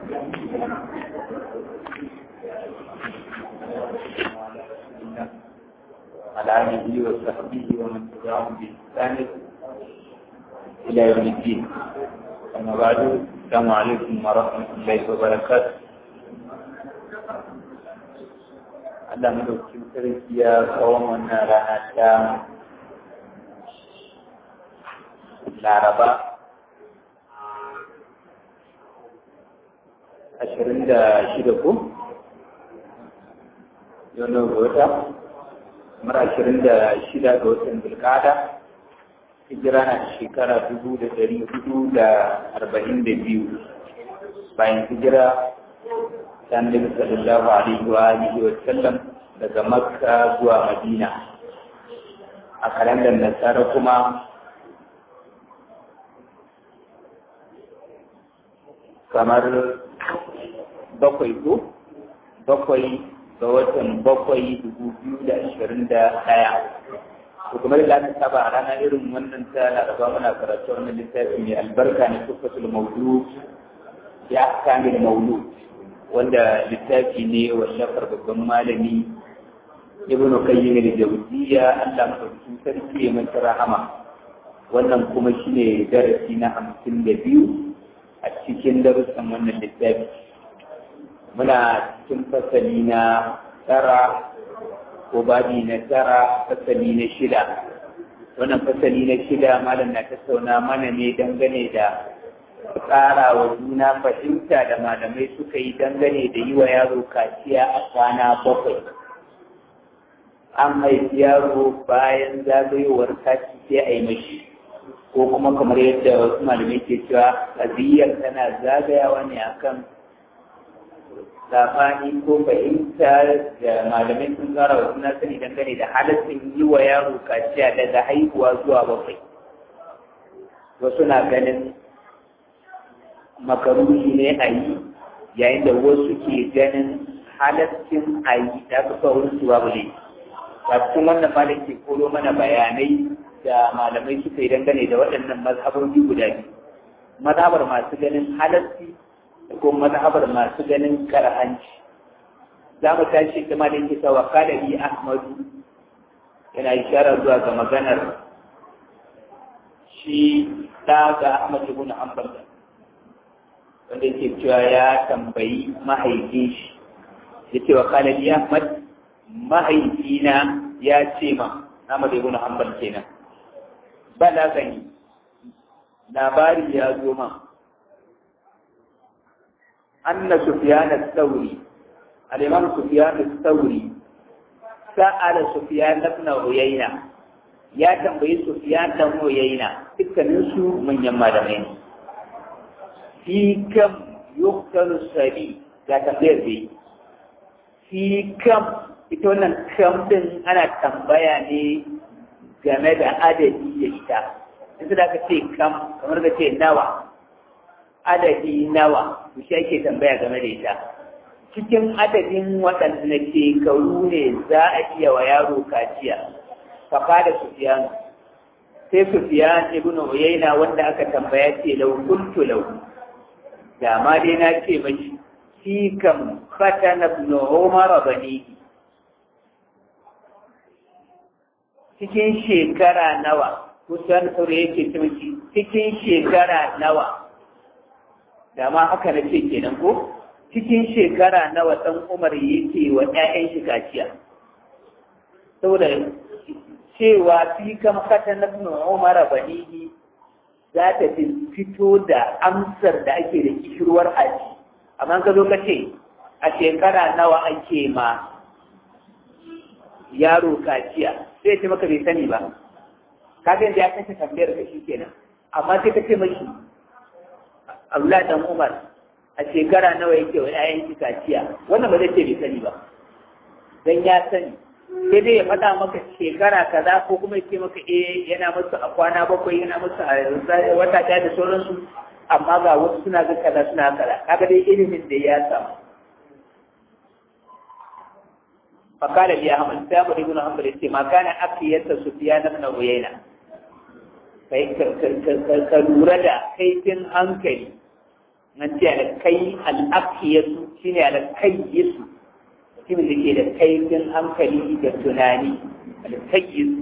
على آله وصحبه ومن تبعهم بإحسان إلى يوم الدين أما بعد السلام عليكم ورحمة الله وبركاته Allah madaukakin sarki ya kawo wannan rana ta Laraba ashirin da shida ko? Yau na wata? Kamar ashirin da shida ga watan Bilkada, hijira na shekara dubu da dari hudu da arba'in da biyu bayan hijira ta Annabi sallallahu alaihi wa alihi wa sallam daga Makka zuwa Madina. A kalandar Nasara kuma kamar bakwai ko bakwai ga watan bakwai dubu biyu da ashirin da ɗaya to kamar da aka saba a ranar irin wannan ta laraba muna karatu wannan littafi mai albarka na tufatul maudu ya kamil maulu wanda littafi ne wallafar babban malami ibn qayyim al-jawziyya Allah madaukakin sarki ya masa rahama wannan kuma shine darasi na hamsin da biyu a cikin darussan wannan littafi muna cikin fasali na tara ko babi na tara fasali na shida wannan fasali na shida malam na tattauna mana ne dangane da tsara wa juna fahimta da malamai suka yi dangane da yi wa yaro kaciya a kwana bakwai an haifi yaro bayan zagayowar kaci sai a yi mashi ko kuma kamar yadda wasu malamai ke cewa ƙabiyyar tana zagayawa ne akan sabani ko fahimta da malamai sun tsara wa suna sani dangane da halittun yi wa yaro kaciya daga haihuwa zuwa bakwai wasu na ganin makaruhi ne a yi yayin da wasu ke ganin halittun a yi da aka sa wurin su babu ne a cikin wannan malam ke koro mana bayanai da malamai suka yi dangane da waɗannan mazhabobi guda biyu mazhabar masu ganin halarci da kuma mazhabar masu ganin karhanci za mu tashi kuma da yake sawa kadari ahmadu yana ishara zuwa ga maganar shi ɗa ga ahmad ibn hanbal wanda yake cewa ya tambayi mahaifin shi ya ce wa kadari ahmad mahaifina ya ce ma ahmad ibn hanbal kenan balagani labari ya zo man أن سفيان الثوري الإمام سفيان الثوري سأل سفيان بن عيينة يا تنبي سفيان بن عيينة تكنسو من يمالمين في كم يقتل السبي لا تنبير بي في كم ita wannan kam din ana tambaya ne game da adadi da ita in da ka ce kam kamar ka ce nawa adadi nawa to shi ake tambaya game da ita cikin adadin waɗanda shekaru ne za a iya wa yaro kaciya fafa da sufiyan sai sufiyan ibn uyayna wanda aka tambaya ce lau kuntu lau da ma dai na ce mashi shi kam fatana ibn umar bani cikin shekara nawa kusan saurayi yake ce mashi cikin shekara nawa da ma haka na ce kenan ko cikin shekara nawa ɗan umar yake wa ‘ya'yan shi kaciya saboda cewa fi kam kata na umar banihi za ta fito da amsar da ake da kishirwar aji amma ka zo ka ce a shekara nawa ake ma yaro kaciya sai ce maka bai sani ba kaga yanzu ya kashe tambayar ka shi kenan amma sai ka ce mashi Abdullahi dan Umar a shekara nawa yake wa ƴaƴan shi kaciya wannan ba zai ce bai sani ba dan ya sani sai dai ya faɗa maka shekara kaza ko kuma ya ce maka eh yana musu a kwana bakwai yana musu a wata ɗaya da sauransu amma ga wasu suna ga kaza suna kaza kaga dai ilimin da ya samu فقال لي أحمد سامر بن حنبل ما كان أكية سفيان بن عيينة ka lura da kaifin hankali nan ce alkai al'afiyasu shine alkayyisu mutumin da ke da kaifin hankali da tunani alkayyisu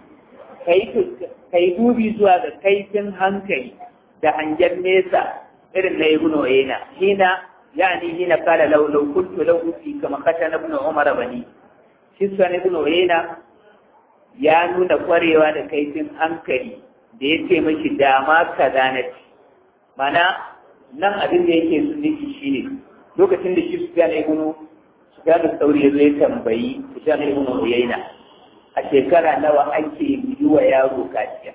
kai dubi zuwa ga kaifin hankali da hangen nesa irin na ibnu uyayna hina yani hina qala law law kuntu law fi kama katana ibnu umar bani shi sunan ibnu uyayna ya nuna kwarewa da kaifin hankali da ya ce mashi dama kaza na ci mana nan abin da yake su nufi shi ne lokacin da shi sufiyan ibnu sufiyan da sauri ya zo ya tambayi sufiyan ibnu uyayna a shekara nawa ake yi wa yaro kaciya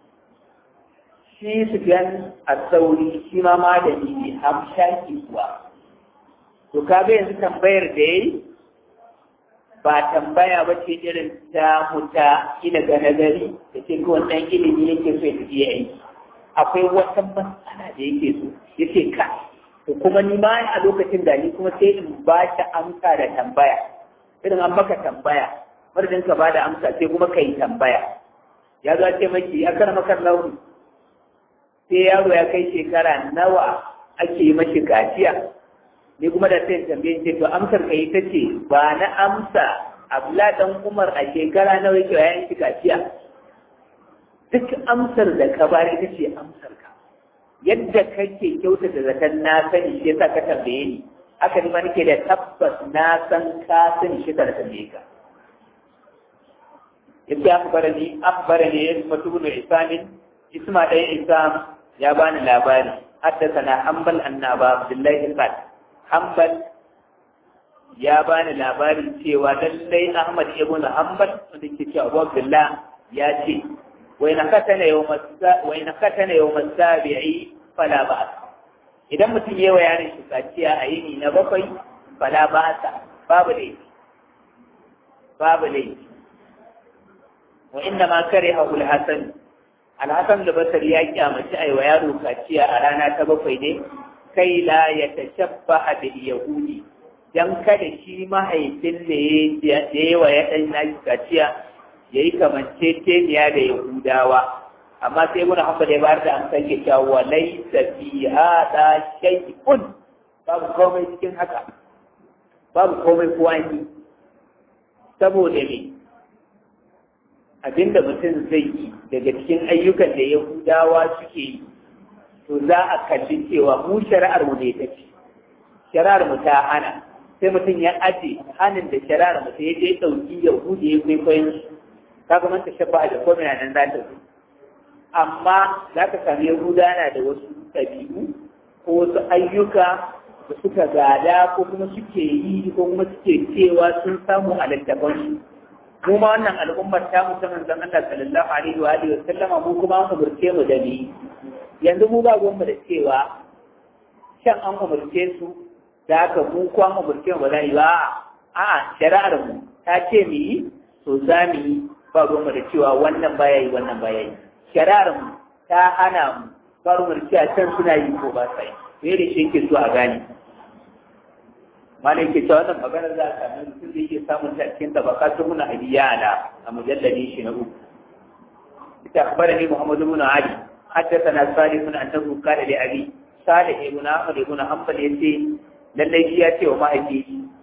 shi sufiyan a sauri shi ma malami ne hamshaki kuwa to kaga yanzu tambayar da yayi ba tambaya ba ce irin ta muta ina ga nazari da ce ko wannan ilimi yake so ya tafi aiki akwai wata matsala da yake so yace ka to kuma ni ma a lokacin da ni kuma sai in ba ta amsa da tambaya irin an maka tambaya madadin ka ba da amsa sai kuma ka yi tambaya ya zo ce maki ya kana maka launi sai yaro ya kai shekara nawa ake yi mashi kaciya ni kuma da sai tambaye ce to amsar ka ita ce ba na amsa abla dan umar a shekara nawa yake yayin shi kaciya duk amsar da ka bari ita ce amsar ka yadda kake kyautata zaton na sani shi yasa ka tambaye ni haka ni ma nake da tabbas na san ka sani shi ka tambaye ka yace akbarani akbarani isma ibn isamin isma ɗaya isam ya bani labari حدثنا حنبل أن أبا عبد الله قال حنبل ya bani labarin cewa lallai Ahmad ibn Hanbal wanda ke cewa Abu Abdullah ya ce wai na katana yau masabi'i fala ba idan mutum yawa yaron shi kaciya a yini na bakwai fala ba sa babu laifi babu laifi wa inna ma kare haul hasan alhassan da basar ya kyamaci aiwa yaro kaciya a rana ta bakwai ne kai la ya tashabbaha bil yahudi dan kada shi mahaifin da ya yi wa ya ɗan nashi kaciya ya yi kamanceceniya da yahudawa amma sai muna hamba da ya bayar da amsar ke cewa wa laisa fi hada shay'un babu komai cikin haka babu komai ko an yi saboda me abinda mutum zai yi daga cikin ayyukan da yahudawa suke yi to za a kalli cewa mu shari'ar mu ne take shari'ar mu ta hana sai mutum ya aje hannun da shari'ar mutum ya je ɗauki yahudi ya kwaikwayon su ta kuma ta shabba da komai nan za ta zo amma za ka sami yahuda na da wasu ɗabi'u ko wasu ayyuka da suka gada ko kuma suke yi ko kuma suke cewa sun samu a littafan su mu ma wannan al'ummar ta musamman zan Allah sallallahu alaihi wa alihi wa sallama mu kuma an umurce mu da ni yanzu mu ba gwamma da cewa shan an umurce su da haka mu ko an umurce mu ba za yi ba a'a shari'ar mu ta ce mu yi to za mu yi ba gwamma da cewa wannan baya yi wannan baya yi shari'ar mu ta hana mu ba mu da cewa can suna yi ko ba sa yi me da shi yake so a gane malai ke cewa wannan maganar za a sami mutum da yake samun ta cikin tabakatu muna abiyana a mujalladi shi na uku ita akhbarani muhammadu ibn ali haddathana salih ibn annahu qala li abi salih ibn ahmad ibn hanbal yace lallai shi ya ce wa mahaifi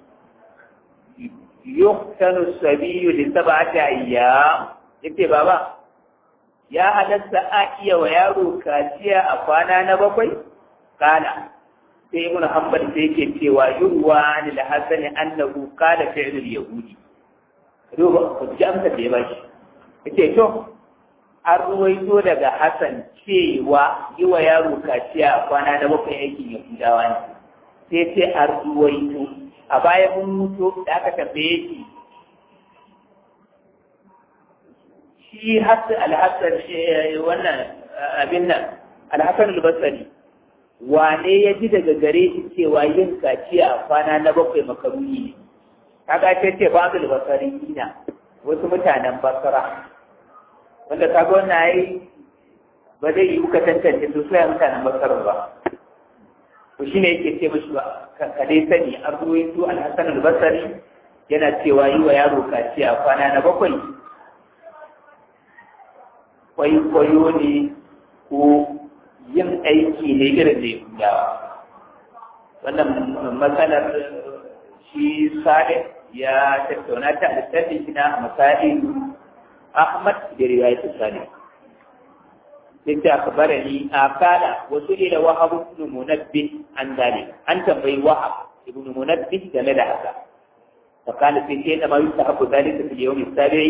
yuqtanu sabiyu li sab'ati ayyam yace baba ya halatta a iya wa yaro kaciya a kwana na bakwai kana sai ibn hanbal sai yake cewa yurwa ni da hasani annahu qala fi'l al-yahudi ruba ku ji amsa da ya bashi yace to an ruwaito daga hasan cewa yi wa yaro kaciya a kwana na bakwai aikin yahudawa ne sai ce an ruwaito a baya mun mutu da aka tambaye shi shi hasan al-hasan wannan abin nan al-hasan al-basri wane ya ji daga gare shi cewa yin kaciya a kwana na bakwai makaruni ne kaga ce ce babu albasari ina wasu mutanen basara wanda kaga wannan ai ba zai yi kuka tantance su sai mutanen basara ba to shine yake ce mashi ba ka dai sani an ruwaito al-hasan al-basri yana cewa yi wa yaro kaciya a kwana na bakwai kwaikwayo ne ko yin aiki ne irin da Yahudawa. wannan matsalar shi sale ya tattauna ta a littafin shi na masa'il ahmad da riwayat sale yadda aka bara ni a kala wasu ila wahab ibn munabbih an dalik an tambayi wahab ibn munabbih game da haka فقال في شيء ما يستحق ذلك في اليوم السابع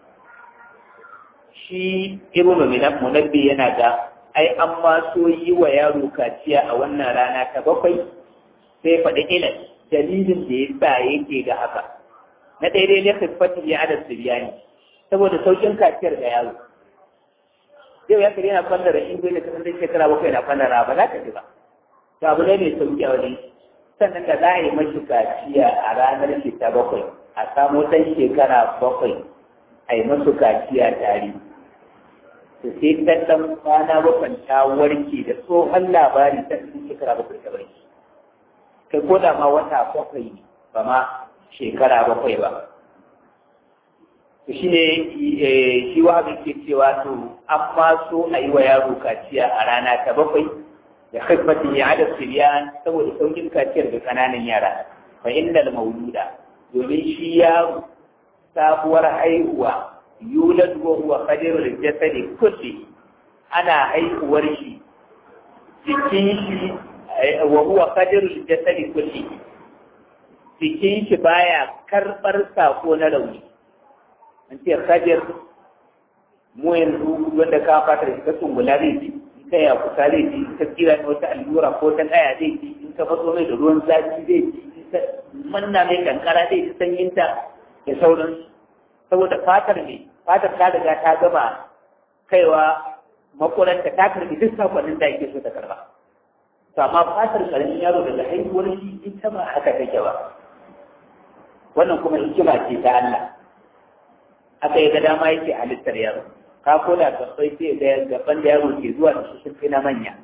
shi ibnu minab munabbi yana da ai an ma so yi wa yaro kaciya a wannan rana ta bakwai sai faɗi ilal dalilin da ya sa yake ga haka na daidai ne khifati ya adad siriyani saboda saukin kaciyar da yaro yau ya kare yana fallara in bai da kasar shekara bakwai na fallara ba za ka ji ba to abu ne mai sauki a wajen sannan da za a yi mashi kaciya a ranar shi ta bakwai a samo ɗan shekara bakwai a yi masu kaciya tare to sai ta ɗan kwana bakwai ta warke da tsohon labari ta ɗan shekara bakwai ta barki kai ko da ma wata bakwai ba ma shekara bakwai ba to shi ne shi wa ke cewa to an ma so a yi wa yaro kaciya a rana ta bakwai da khiffatin ya ada siriyan saboda saukin kaciyar da kananan yara fa innal mauluda domin shi yaro sabuwar haihuwa yulad wa huwa qadirul jasadi kulli ana haihuwar shi jikin shi wa huwa qadirul jasadi kulli jikin shi baya karbar sako na rauni an ce qadir mu yanzu wanda ka fata da tsungula zai ji ta ya kusa zai ji ta kira ne wata allura ko ta kaya zai ji in ka faso mai da ruwan zafi zai ji in ka manna mai kankara zai ji sanyinta da sauran saboda fatar ne fatar ta riga ta gama kaiwa makuranta ta karbi duk sakonnin da ake so ta karba to amma fatar karamin yaro daga haihuwar shi ita ba haka take ba wannan kuma hikima ce ta Allah aka yi ga dama yake halittar yaro ka koda gabbai sai da gaban da yaro ke zuwa da su sun fi na manya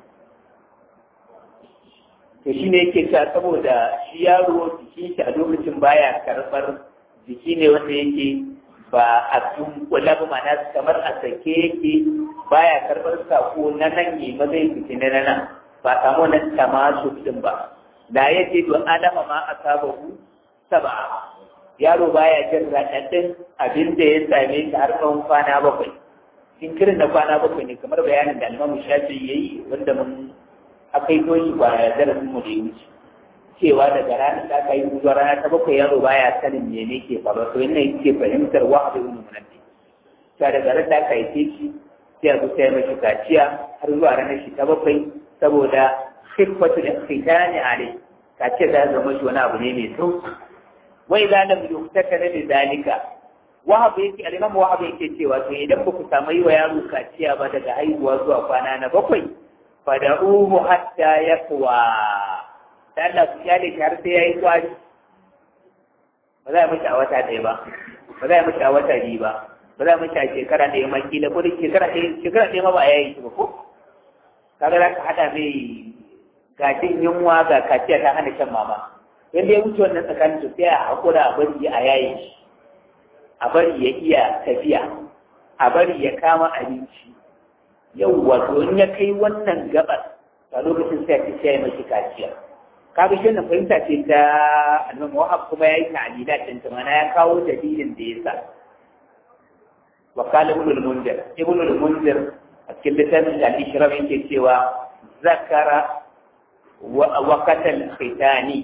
to shi ne yake cewa saboda shi yaro jikin shi a lokacin baya karɓar jiki ne wanda yake ba a tunkula ba mana kamar a sake yake baya karɓar sako na nan ne ba zai fiti na nan ba samu nan tamasu din ba da ya ce to adama ma a saba ku saba yaro baya jin raɗaɗin abin da ya same shi har tsawon kwana bakwai jinkirin na kwana bakwai ne kamar bayanin da almamu shafi ya yi wanda mun aka yi toshi kwana darasin mu da ya wuce cewa daga ranar da aka yi zuwa rana ta bakwai yaro baya sanin mene ke faruwa to yana yake fahimtar wa abu ibn munabbi ta daga ranar da aka yi shi sai a zuta ya mashi kaciya har zuwa ranar shi ta bakwai saboda khifatu da khitani alai kaciya ta zama shi wani abu ne mai sauki wai za lam yuktakana bi zalika wahab yake al-imam wahab yake cewa to idan ba ku samu yi wa yaro kaciya ba daga haihuwa zuwa kwana na bakwai fada'uhu hatta yaqwa da Allah ku kyale shi har sai yayi kwari ba za a mishi a wata ɗaya ba ba za a mishi a wata biyu ba ba za a mishi a shekara ɗaya ma kila ko da shekara ɗaya shekara ɗaya ma ba a yayi shi ba ko kaga za ka haɗa mai gashin yunwa ga kaciya ta hana shan mama yanda ya wuce wannan tsakanin to sai a haƙura a bari a yayi shi a bari ya iya tafiya a bari ya kama abinci yau wato in ya kai wannan gabar a lokacin sai ta sai mashi kaciya kaga shi na fahimta ce ta annabi Wahab kuma yayi ta'lila din ta mana ya kawo dalilin da yasa wa qala ibn al-munzir ibn al-munzir a cikin littafin al-ishraf yake cewa zakara wa qatal khitani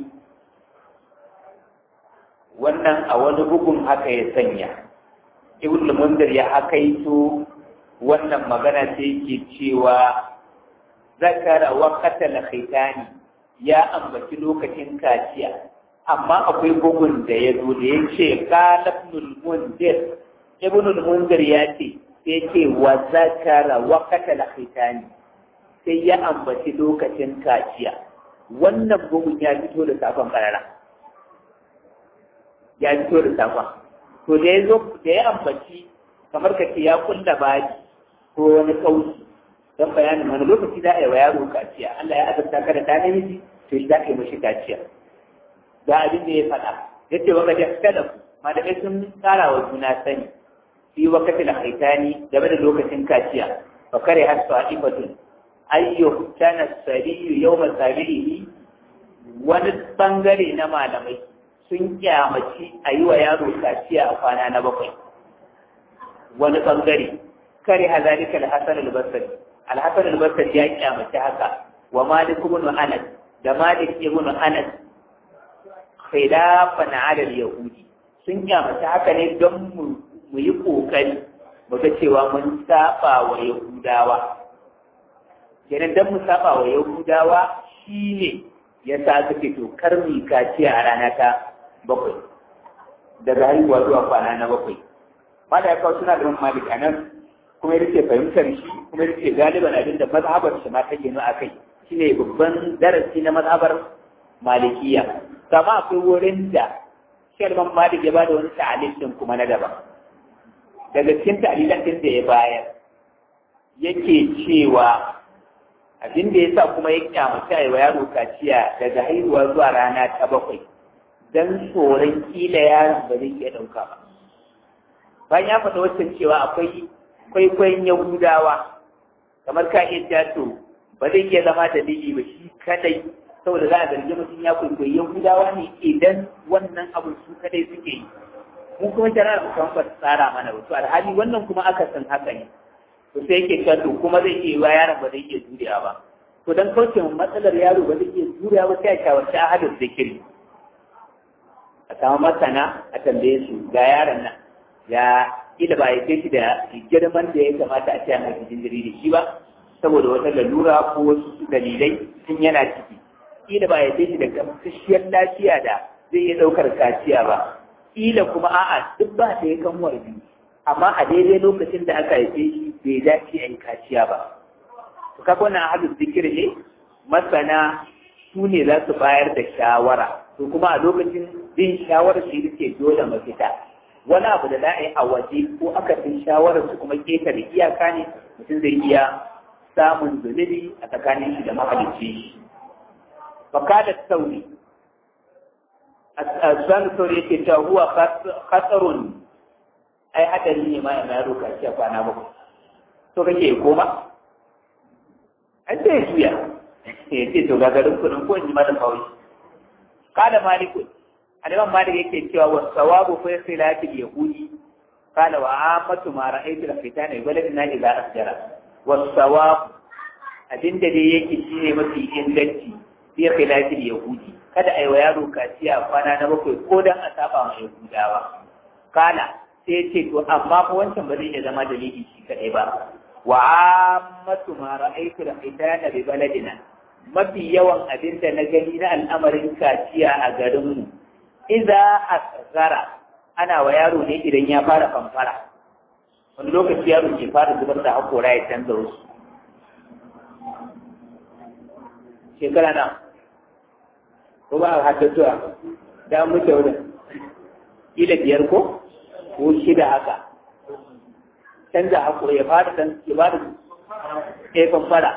wannan a wani bugun haka ya sanya ibn mundir ya hakaito wannan magana sai yake cewa zakara wa qatala khitani ya ambaci lokacin kaciya amma akwai bugun da ya zo da ya ce qala ibn mundir ibn mundir ya ce sai ce wa zakara wa qatala khitani sai ya ambaci lokacin kaciya wannan bugun ya fito da safan karara ya fito da safa to da ya zo da ya ambaci kamar ka ce ya kulla baji ko wani kauci don bayanin wani lokaci za a yi wa yaro kaciya Allah ya azabta ka da ta namiji to shi za ka yi mashi kaciya ga abin da ya faɗa ya ce waka da malamai sun ƙara wa juna sani fi wakati da haitani game da lokacin kaciya fa kare har sa'ifatun ayyu kana sariyu yawma sabihi wani bangare na malamai sun kyamaci a yi wa yaro kaciya a kwana na bakwai wani bangare kare hazalika al-hasan al-basri al-hasan al-basri ya kyamaci haka wa malik ibn anas da malik ibn anas khilafan ala al-yahudi sun kyamaci haka ne don mu yi kokari mu ga cewa mun saba wa yahudawa kenan don mu saba wa yahudawa shine ya sa suke to kar mu kaciya a rana ta bakwai daga haihuwa zuwa kwana na bakwai mala ya kawo suna da malik a nan kuma ya rike fahimtar shi kuma ya rike galiban abin da mazhabar shi ma ta ginu a kai shine babban darasi na mazhabar malikiya kama akwai wurin da shalman malik ya bada wani ta'alil din kuma na daban daga cikin ta'alilan din da ya bayar yake cewa abin da ya sa kuma ya kyamata wa yaro kaciya daga haihuwa zuwa rana ta bakwai don tsoron kila yaron ba zai iya ɗauka ba bayan ya faɗa wancan cewa akwai kwaikwayon yahudawa kamar ka iya jato ba zai iya zama dalili ba shi kadai saboda za a zargi mutum ya kwaikwayi yahudawa ne idan wannan abu su kadai suke yi mu kuma shari'ar mu ba tsara mana ba to alhali wannan kuma aka san haka ne to sai yake cewa to kuma zai iya yiwa yaron ba zai iya juriya ba to dan kauce matsalar yaro ba zai iya juriya ba sai a shawarci ahadin zikiri a samu masana a tambaye su ga yaron nan ya ila ba ya shi da girman da ya kamata a ce a mai jinjiri da shi ba saboda wata lalura ko wasu dalilai sun yana ciki ila ba ya shi da gamsasshiyar lafiya da zai iya ɗaukar kaciya ba ila kuma a'a duk ba da ya kan biyu amma a daidai lokacin da aka haife shi bai dace a yi kaciya ba to kaga wannan ahadu zikiri ne masana su ne za su bayar da shawara to kuma a lokacin bin shawarar shi ke dole mafita wani abu da za a yi a waje ko aka fi shawarar su kuma ketare iyaka ne mutum zai iya samun zunubi a tsakanin shi da mahalicci shi fakada sauri a sanu sauri yake cewa huwa khatarun ai hadari ne ma yana yaro kaci a kwana bakwai to kake koma ai sai juya ya ce to gagarin kudin ko in ji mata kawai kada malikun aliman malik yake cewa wa sawabu fi khilafil yahudi qala wa amatu ma ra'aytu al fitana waladina idza asjara wa sawab abinda dai yake shine mafi inganci fi khilafil yahudi kada ai wa yaro kaciya kwana na bakwai ko dan a saba ma yahudawa kala sai ce to amma fa wancan ba zai iya zama dalili shi kadai ba wa amatu ma ra'aytu al fitana bi baladina mafi yawan abin da na gani na al'amarin kaciya a garinmu iza asgara ana wa yaro ne idan ya fara famfara wani lokaci yaro ke fara zubar da hakora ya canza wasu shekara na ko ba a haddatuwa da an mutu wurin ila biyar ko ko shida haka canza hakora ya fara ya fara ya famfara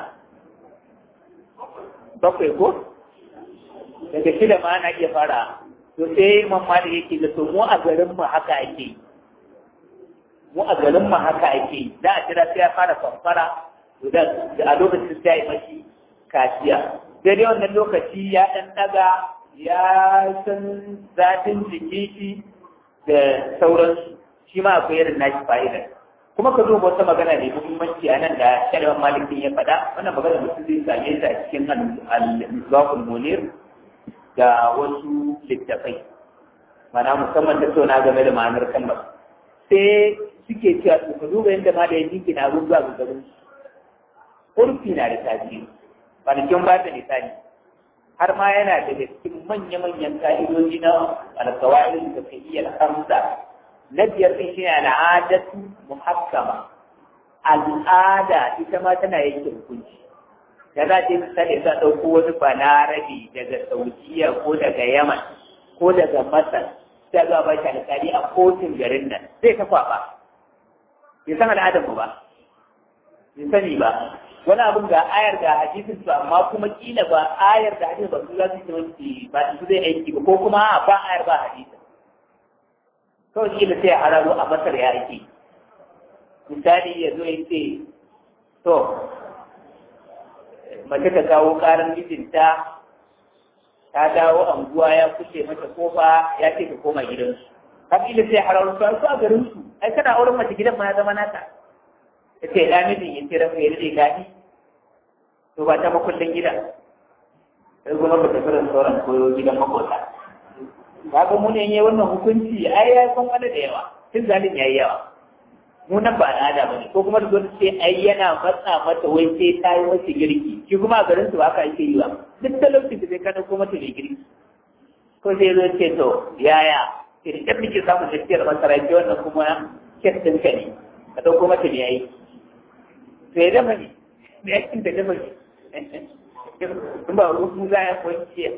bakwai ko daga shida ma ana iya fara to sai mamma da yake da to mu a garin mu haka ake mu a garin mu haka ake da a jira sai ya fara famfara to da a lokacin sai ya mashi kaciya sai dai wannan lokaci ya dan daga ya san zafin jiki shi da sauransu shi ma akwai irin nashi fa'ida kuma ka zo wata magana mai muhimmanci a nan da shari'ar malikin ya faɗa wannan magana mutum zai same ta a cikin al-misbahul munir da wasu littafai mana musamman tattauna game da ma'anar kalmar sai suke cewa su ka duba yadda ma da ya jinki na rubuwa ga garin urfi na da tasiri kwanakin ba da misali har ma yana daga cikin manya-manyan ka'idoji na alkawarin da ka iya hamsa na biyar ɗin shi ne al'adatu muhakkama al'ada ita ma tana yanke hukunci da za ta misali za ɗauko wani balarabe daga saudiya ko daga yaman ko daga masar sai zuwa ba shi alƙali a kotun garin nan zai ta kwaɓa bai san al'adar mu ba bai sani ba wani abin ga ayar da hadisin su amma kuma kila ba ayar da hadisin ba su za su yi ba su zai aiki ba ko kuma ba ayar ba hadisin kawai kila sai a hararo a masar ya ake misali ya zo ya ce to mace ta kawo karar mijinta ta dawo anguwa ya kuce mata kofa ya ce ka koma gidansu kabila sai harar su su a garin su ai kana auren mace gidan ma ya zama nata ya ce ya mijin ya ce rafa ya rike gadi to ba ta makullin gidan sai kuma ba ta fara sauran koyo gidan makota kaga mu ne yayi wannan hukunci ai ya san wani da yawa tun zalim yayi yawa mu nan ba al'ada bane ko kuma da zo ce ai yana matsa mata wai sai ta yi masa girki shi kuma a garin su ba aka ake yi ba duk talaucin da zai kana ko mata mai girki ko sai zo ce to yaya idan muke samun tafiyar masara ce wannan kuma kes ɗin ka ne ka ɗauko mata ne yayi to ya dafa ne da yakin da dafa ne in ba rufu za ya kwanciya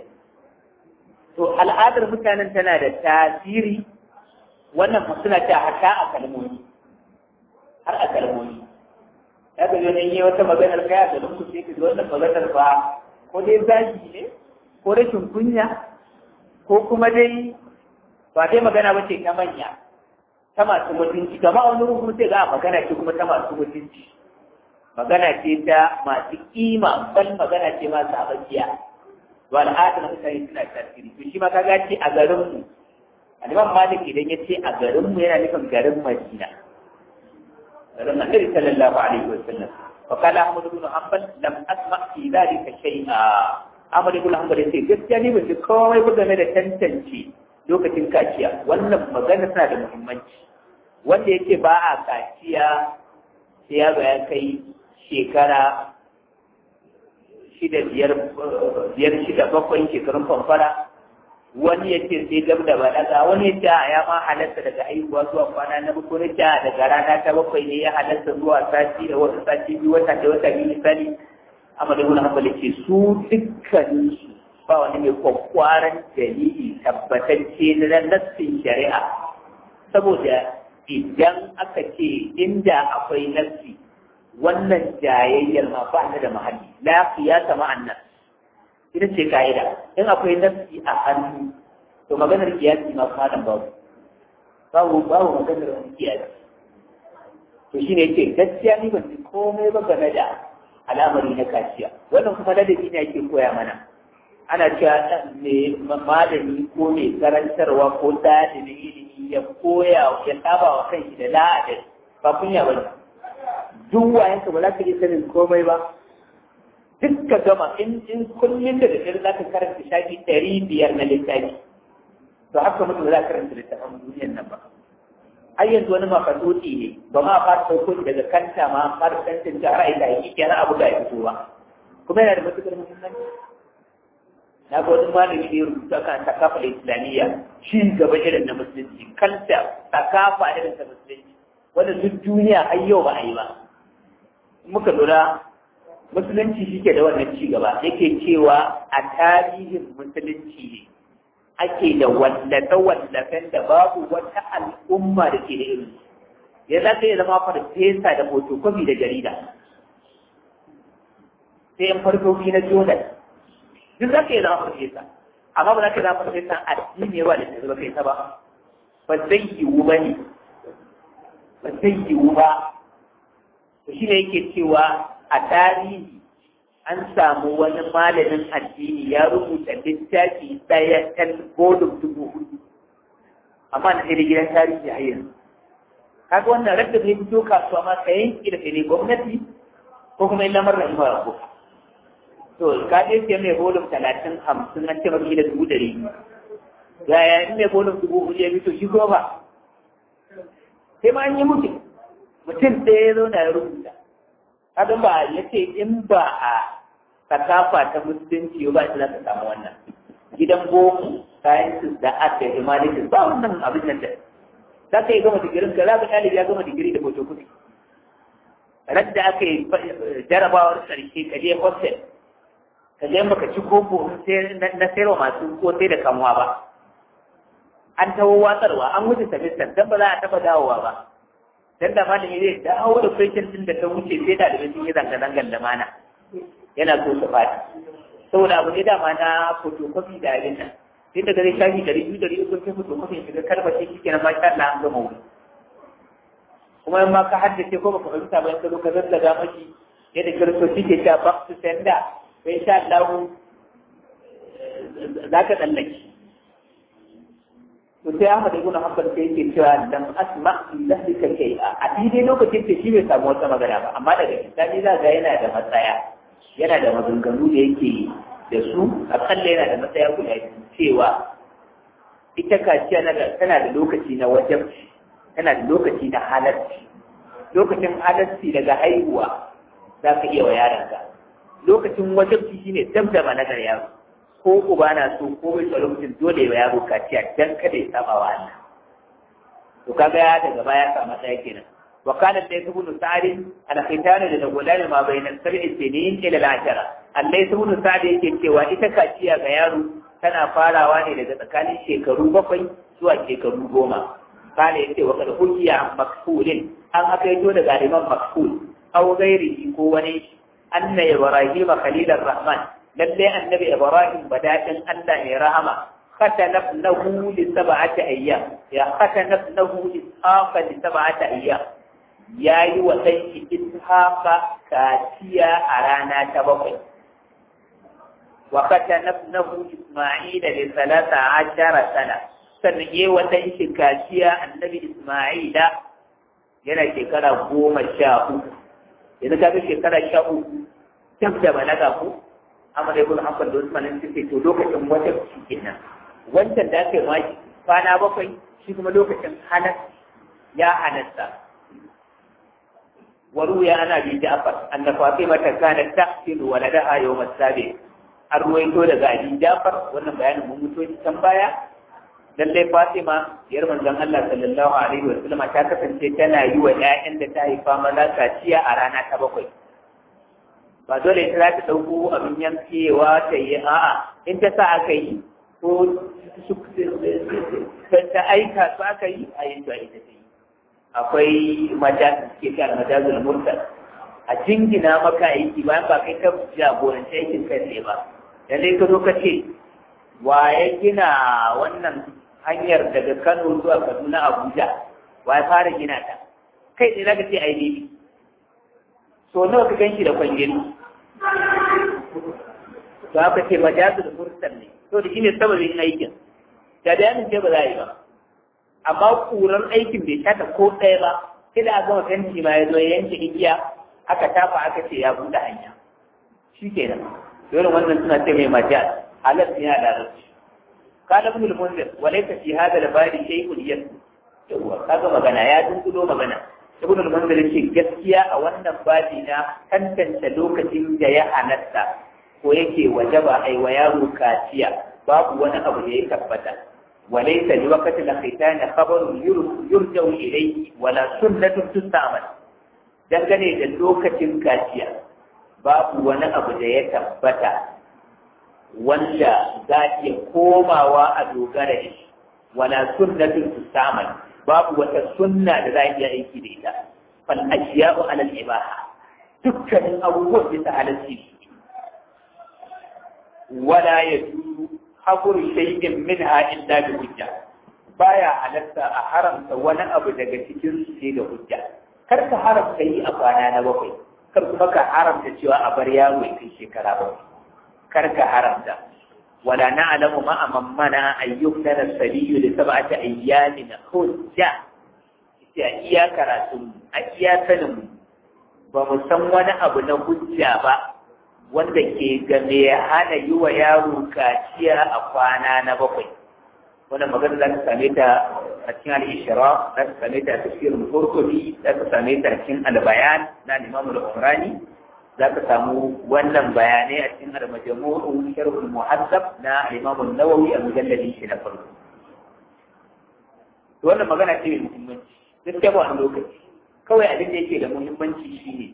to al'adar mutanen tana da tasiri wannan suna ta haka a kalmomi har a kalmomi ya ga yanayin yi wata maganar kaya da lungu sai ka wannan maganar ba ko dai zagi ne ko rashin kunya ko kuma dai ba dai magana ba ce ta manya ta masu mutunci kama wani rukun sai ga magana ce kuma ta masu mutunci magana ce ta masu kima bal magana ce masu abakiya to al'adar mutane suna tasiri to shi ma ka ga ce a garin mu Aliman Malik idan ya ce a garin mu yana nufin garin Madina garin Annabi sallallahu alaihi wa sallam fa qala Ahmad ibn Hanbal lam asma fi dhalika shay'a Ahmad ibn Hanbal ya ce gaskiya ni ban ji komai ba game da tantance lokacin kaciya wannan magana tana da muhimmanci wanda yake ba a kaciya sai ya ya kai shekara shida biyar biyar shida bakwai shekarun famfara wani ya ce sai gab da balaga wani ya ce ya ma halatta daga haihuwa zuwa kwana na bakwai wani ce daga rana ta bakwai ne ya halatta zuwa sati da wasu sati biyu wata da wata biyu misali amma da wani hankali ce su dukkaninsu ba wani mai kwakwaran dalili tabbatacce na nassin shari'a saboda idan aka ce inda akwai nassi wannan jayayyar ma ba da mahalli la qiyasa ma'an nas ita ce ka'ida in akwai nassi a hannu to maganar kiyasi ma kuma nan babu babu babu maganar kiyasi to shine yake gaskiya ni ban ji komai ba game da al'amari na kaciya wannan kuma ladabi ne ake koya mana ana cewa mai malami ko mai karantarwa ko dalibin ilimi ya koya ya saba wa kanshi da la'adar ba kunya ba ne duk wayanka ba za ka iya sanin komai ba duk ka gama in in kullum da daddare za ka karanta shafi ɗari biyar na littafi to haka mutum za ka karanta littafin duniyar nan ba har yanzu wani makasoti ne ba ma fara sauko daga kanta ma fara tantance ra'ayi da hakiki na abu da ya fito ba kuma yana da matuƙar muhimmanci na ga wani malami da ya rubuta kan takafa islamiyya shi gaba irin na musulunci kanta takafa irin ta musulunci wanda duk duniya har yau ba a yi ba muka lura musulunci shi ke da wannan ci gaba yake cewa a tarihin musulunci ne ake da wallafe-wallafen da babu wata al'umma da ke da irin ya za ka iya zama farfesa da fotokofi da jarida sai yan farkoki na jordan duk za ka iya zama farfesa amma ba za ka zama farfesa addini ba da ta kai ta ba ba zai yiwu ba ne ba zai yiwu ba to shi ne yake cewa a tarihi an samu wani malamin addini ya rubuta littafi ɗaya ɗan godin dubu hudu amma na sai da gidan tarihi a yanzu kaga wannan radda zai fito kasuwa ma ka yanki da kai gwamnati ko kuma illa marar rahima rabbuka to ka je sai mai bolum talatin hamsin an ce maka da dubu ɗari yaya in mai bolum dubu hudu ya fito shi kuma ba sai ma an yi mutu mutum ɗaya ya zo na ya rubuta kaga ba ya ce in ba a sakafa ta musulunci ba shi za ka samu wannan gidan boko sciences da art da humanities ba wannan abin nan da za ka yi gama digirin ka za ka ɗalibi ya gama digiri da photocopy radda aka yi jarabawar ƙarshe ka je hostel ka je baka ci koko na sayarwa masu ko sai da kamuwa ba an tawo watsarwa an wuce semester dan ba za a taɓa dawowa ba dan da malami zai dawo da question din da ta wuce sai da da sun yi zanga zangan da mana yana so su fadi saboda abu ne dama na photocopy da abin nan sai daga zai shafi dari biyu dari uku sai photocopy shiga karbace shi kenan masha Allah an gama wuri kuma in ma ka haddace ko baka fahimta ba in ka zo ka zazzaga maki yadda kiristoci ke cewa back to sender sai sha Allah za ka tsallake to sai Ahmad ibn Hanbal sai yake cewa lam asma lahlika shay'a a daidai lokacin da shi bai samu wata magana ba amma daga bisani za ga yana da matsaya yana da maganganu da yake da su akalla yana da matsaya guda biyu cewa ita kaciya na tana da lokaci na wajabci tana da lokaci na halarci lokacin halarci daga haihuwa za ka iya wa yaranka lokacin wajabci shine dab da managar yaro ko uba na so ko bai tsaro mutum dole ya yaro kaciya dan kada ya saba wa Allah to kaga ya daga baya ka matsaya kenan wa kana da ibn sa'd al khitana da gulan ma bayna sab'i sinin ila al ashara Allah ibn sa'd yake cewa ita kaciya ga yaro tana farawa ne daga tsakanin shekaru bakwai zuwa shekaru goma kana yace wa kad hukiya makfulin an aka yi daga liman makful aw ghairihi ko wani anna ibrahim khalilur rahman lalle annabi ibrahim badadin Allah ne rahama khatanabnahu li sab'ati ayyam ya khatanabnahu ishaqa li sab'ati ayyam yayi wa dan ishaqa kaciya a rana ta bakwai wa khatanabnahu isma'ila li salata ashara sana sannan yayi wa dan shi kaciya annabi isma'ila yana shekara goma sha uku yanzu ka ga shekara sha uku tab da balaga ko amma dai kun hakan da Usman sun ce to lokacin wata shi kenan wancan da aka yi ma kwana bakwai shi kuma lokacin halas ya halasta waruya ana bi Ja'far anna Fatima ta kana taqtilu waladaha yawm as-sabi an ruwaito daga Ali Ja'far wannan bayanin mun mutu can baya lallai Fatima yar manzon Allah sallallahu alaihi wa sallam ta kasance tana yi wa ƴaƴan da ta haifa maza kaciya a rana ta bakwai ba dole ita za ta ɗauko abin yankewa ta yi a'a in ta sa aka yi ko ta aika su aka yi a yin ita ta yi akwai majalisar suke kan majalisar murtal a jingina maka aiki bayan ba kai ka jagoranci aikin kai ne ba lallai ka zo ka ce wa ya gina wannan hanyar daga Kano zuwa Kaduna Abuja wa ya fara gina ta kai tsaye zaka ce ai ne so nawa ka ganshi da kwangiri to aka ce majazul mursal ne to da shine sababin aikin da bayanin ce ba za a yi ba amma kuran aikin bai shata ko ɗaya ba sai da a gama fenti ma ya zo ya yanke igiya aka tafa aka ce ya buɗe hanya shi kenan dole wannan suna ce mai majaz halar yana da rasu قال ابن المنذر وليس في هذا الباب شيء يسمى yawa kaga magana ya dunkulo magana ibn al-munzir ce gaskiya a wannan babi na tantance lokacin da ya halatta ko yake wajaba ai wa yaro kaciya babu wani abu da ya tabbata walaysa li waqti al-khitan khabarun yurja'u ilayhi wala sunnatun tustamal dangane da lokacin kaciya babu wani abu da ya tabbata wanda za iya komawa a dogara da shi wala sunnatin tusaman babu wata sunna da za a iya aiki da ita fal ashiya'u ala al-ibaha dukkanin abubuwan bisa halarci wala yajuzu habur shay'in minha illa bi hujja baya halatta a haramta wani abu daga cikin su sai da hujja kar ka haramta yi a kwana na bakwai kar kuma ka haramta cewa a bar yaro ya kai shekara bakwai karka haramta wala na'lamu ma amammana ayyub lana sabiyu li sab'ati ayyamin hujja ita iya karatu a iya sanin ba mu san wani abu na hujja ba wanda ke game ya hana yi wa yaro kaciya a kwana na bakwai wannan magana za ka same ta a cikin al-ishra za ka same ta a tafsirin qurtubi za ka same ta a cikin al-bayan na imam al-umrani za ka samu wannan bayanai a cikin al-majmu'u sharh al-muhaddab na Imam an-Nawawi a mujalladin shi na farko to wannan magana ce mai muhimmanci gaskiya ba wani lokaci kawai abin da yake da muhimmanci shine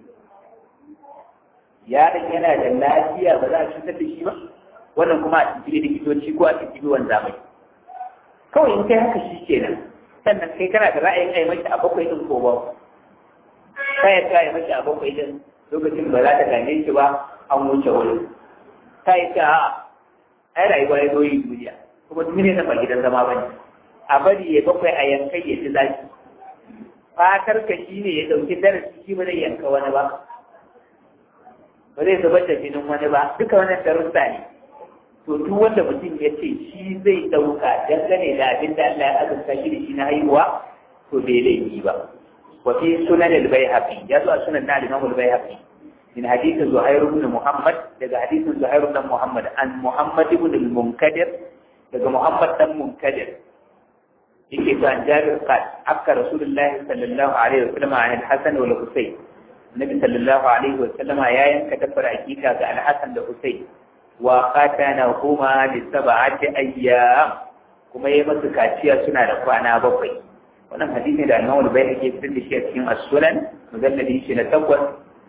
yaron yana da lafiya ba za a cutar da shi ba wannan kuma a cikin likitoci ko a cikin wanda zamani kawai in kai haka shi kenan sannan kai kana da ra'ayin ai mashi a bakwai din ko ba kai ya kai mashi a bakwai din lokacin ba za ta gane shi ba an wuce wuri ta yi ta ai rayuwa ya zo yi duniya kuma duniya ta ba gidan zama ba ne a bari ya bakwai a yankai ya ci zaki fatar ka shi ne ya ɗauki darasi shi ba zai yanka wani ba ba zai zubar da jinin wani ba duka wannan darussa ne to to duk wanda mutum ya ce shi zai ɗauka dangane da abin da Allah ya azurta shi da shi na haihuwa to bai laifi ba wa fi sunan al-baihaqi ya zo a sunan na al-imam al-baihaqi min hadith zuhair ibn muhammad daga hadithin zuhair ibn muhammad an muhammad ibn al-munkadir daga muhammad dan munkadir yake ta jabir qal akka rasulullahi sallallahu alaihi wasallam an al-hasan wal husayn nabi sallallahu alaihi wasallama ya yanka dabbar hakika ga al-hasan da husayn wa qatana huma li sab'ati ayyam kuma yayi masu kaciya suna da kwana bakwai wannan hadisi da Imam al-Bayhaqi ya fitar da shi a cikin As-Sunan mujalladi shi na takwas